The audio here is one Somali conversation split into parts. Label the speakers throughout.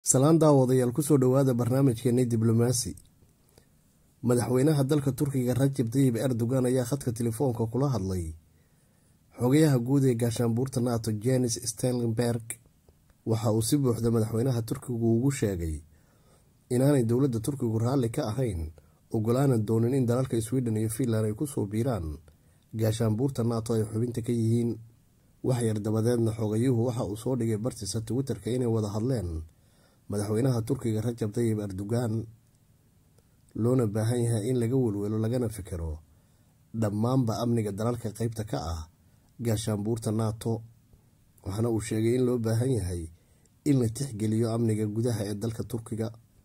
Speaker 1: salaan daawadayaal kusoo dhowaada barnaamijkeeni diblomaasi madaxweynaha dalka turkiga rajab tayib erdogan ayaa khadka telefoonka kula hadlay xogayaha guud ee gaashaanbuurta nato jenis stenlenberg waxa uu si buuxda madaxweynaha turkigu ugu sheegay inaanay dowladda turkigu raalli ka ahayn ogolaana doonin in dalalka sweden iyo finland ay kusoo biiraan gaashaanbuurta nato ay xubinta ka yihiin waxyar dabadeedna xogayuhu waxa uu soo dhigay bartiisa twitterka inay wada hadleen madaxweynaha turkiga rajab tayib erdogan loona baahan yahay in laga welwelo lagana fikiro dhammaanba amniga dalalka qeybta ka ah gaashaanbuurta nato waxaana uu sheegay in loo baahan yahay in la tixgeliyo amniga gudaha ee dalka turkiga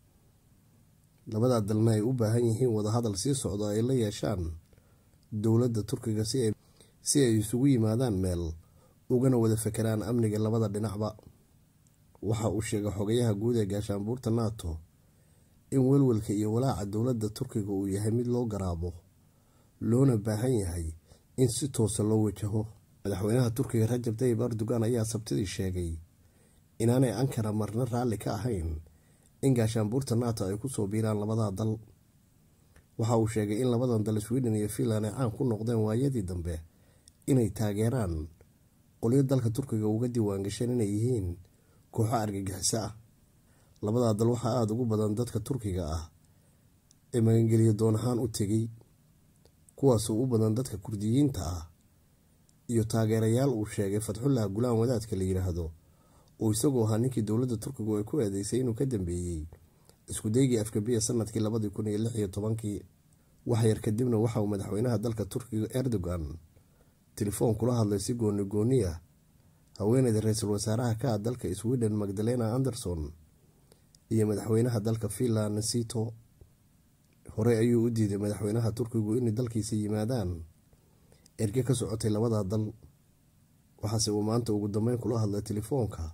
Speaker 1: labadaa dalna ay u baahan yihiin wadahadal sii socdo ay la yeeshaan dowladda turkiga si ay isugu yimaadaan meel ugana wada fekeraan amniga labada dhinacba waxa uu sheegay xogayaha guud ee gaashaanbuurta nato in welwelka iyo walaaca dowladda turkiga uu yahay mid loo garaabo loona baahan yahay in si toosa loo wajaho madaxweynaha turkiga rajab tayib erdogan ayaa sabtidii sheegay inaanay ankara marna raalli ka ahayn in gaashaanbuurta nato ay kusoo biiraan labadaa dal waxa uu sheegay in labadan dal sweden iyo finland ay caan ku noqdeen waayadii dambe inay taageeraan qolyo dalka turkiga uga diiwaangasheen inay yihiin kooxo argagixiso ah labadaa dal waxaa aada ugu badan dadka turkiga ah ee magangeliyo doon ahaan u tegay kuwaasoo u badan dadka kurdiyiinta ah iyo taageerayaal uu sheegay fatxullah gulaan wadaadka la yidhaahdo uu isagoo ahaa ninkii dowladda turkigu ay ku eedeysay inuu ka dambeeyey iskudaygii afkabiya sanadkii labadii kun iyo lix iyo tobankii waxyar kadibna waxa uu madaxweynaha dalka turkiga erdogan telefoon kula hadlay si gooni gooni ah haweeneyda ra-iisul wasaaraha ka ah dalka sweden magdalena anderson iyo madaxweynaha dalka finland sito horey ayuu u diiday madaxweynaha turkigu inay dalkiisa yimaadaan erge ka socotay labadaa dal waxaase uu maanta ugu dambeyn kula hadlay telefoonka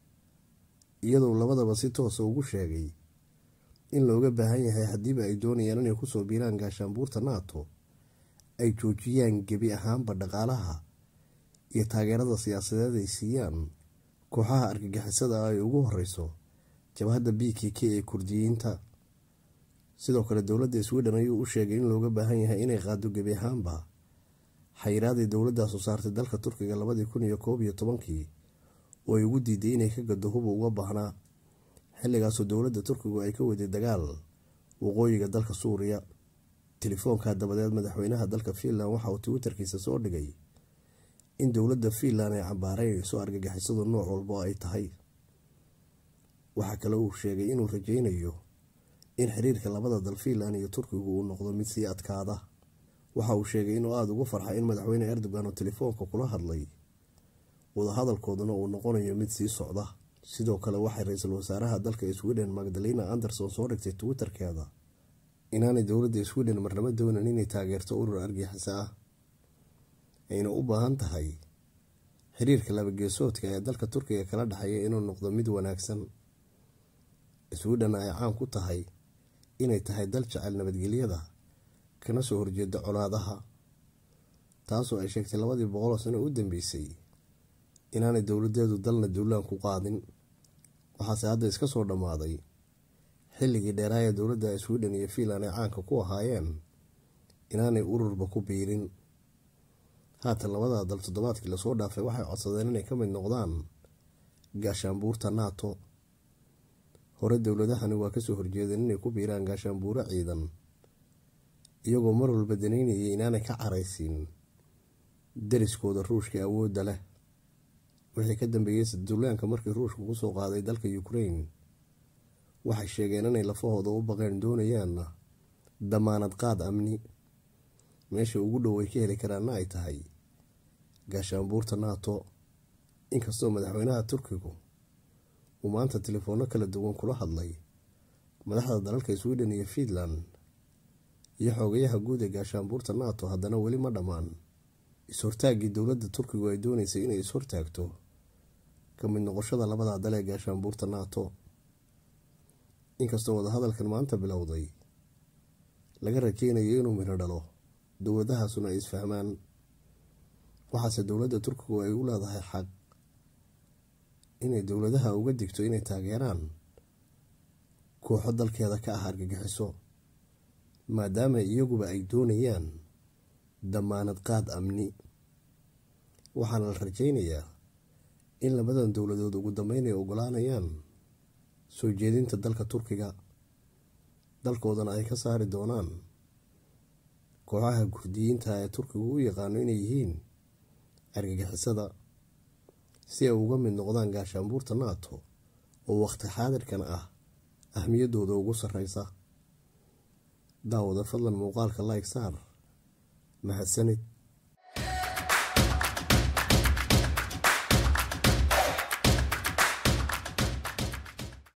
Speaker 1: iyadoo labadaba si toosa ugu sheegay in looga baahan yahay haddiiba ay doonayaan inay kusoo biiraan gaashaanbuurta nato ay joojiyaan gebi ahaanba dhaqaalaha iyo taageerada siyaasadeed ay siiyaan kooxaha argagixisada ay ugu horeyso jabhadda b k k ee kurdiyiinta sidoo kale dowladda sweden ayuu u sheegay in looga baahan yahay inay qaado gebi ahaanba xayiraadii dowladaasu saartay dalka turkiga labadii kun iyo koob iyo tobankii oo ay ugu diiday inay ka gado huba uga baahnaa xilligaasoo dowladda turkigu ay ka waday dagaal waqooyiga dalka suuriya telefoonka dabadeed madaxweynaha dalka finland waxa uu twitterkiisa soo dhigay in dowladda finland ay cambaaraynayso argagixisadu nooc walba oo ay tahay waxaa kale uu sheegay inuu rajaynayo in xiriirka labada dal finland iyo turkigu uu noqdo mid sii adkaada waxa uu sheegay inuu aada ugu farxay in madaxweyne erdogan oo telefoonka kula hadlay wadahadalkooduna uu noqonayo mid sii socda sidoo kale waxay ra-iisul wasaaraha dalka sweden magdalena anderson soo dhigtay twitterkeeda inaanay dowladda sweden marnabo doonan inay taageerto urur argixisa ah ayna u baahan tahay xiriirka labageesoodka ee dalka turkiga kala dhexeeya inuu noqdo mid wanaagsan sweden ay caan ku tahay inay tahay dal jecel nabadgelyada kana soo horjeeda colaadaha taasoo ay sheegtay labadii boqoloo sano u dambeysay inaanay dowladeedu dalna duulaan ku qaadin waxaase hadda iska soo dhammaaday xilligii dheeraaya dowladda sweden iyo finland ay caanka ku ahaayeen inaanay ururba ku biirin haatan labadaa dal toddobaadkii lasoo dhaafay waxay codsadeen inay ka mid noqdaan gaashaanbuurta nato hore dowladahani waa kasoo horjeedeen inay ku biiraan gaashaanbuuro ciidan iyagoo mar walba danaynayay inaanay ka caraysiin dariskooda ruushka awoodda leh wixii ka dambeeyey saduulaanka markii ruushku kusoo qaaday dalka ukraine waxay sheegeen inay lafahooda u baqeen doonayaanna damaanad qaad amni meesha ugu dhow ay ka heli karaanna ay tahay gaashaanbuurta nato inkastoo madaxweynaha turkigu uu maanta telefoonno kala duwan kula hadlay madaxda dalalka sweden iyo finland iyo xoogayaha guud ee gaashaanbuurta nato haddana weli ma dhammaan is-hortaaggii dowladda turkigu ay dooneysay inay is-hortaagto ka mid noqoshada labadaa dal ee gaashaanbuurta nato inkastoo wadahadalkan maanta bilowday laga rajeynayo inuu midho dhalo dowladahaasuna ay isfahmaan waxaase dowladda turkigu ay u leedahay xaq inay dowladaha uga digto inay taageeraan kooxo dalkeeda ka ah argagixiso maadaama iyaguba ay doonayaan damaanad qaad amni waxaana la rajaynayaa in labadan dowladood ugu dambeyn ay ogolaanayaan soo jeedinta dalka turkiga dalkoodana ay ka saari doonaan kooxaha kurdiyiinta ee turkigu u yaqaano inay yihiin argagixisada si ay uga mid noqdaan gaashaanbuurta naato oo waqti xaadirkan ah ahmiyaddooda ugu sarreysa daawada fadlan muuqaalka like saar mahadsanid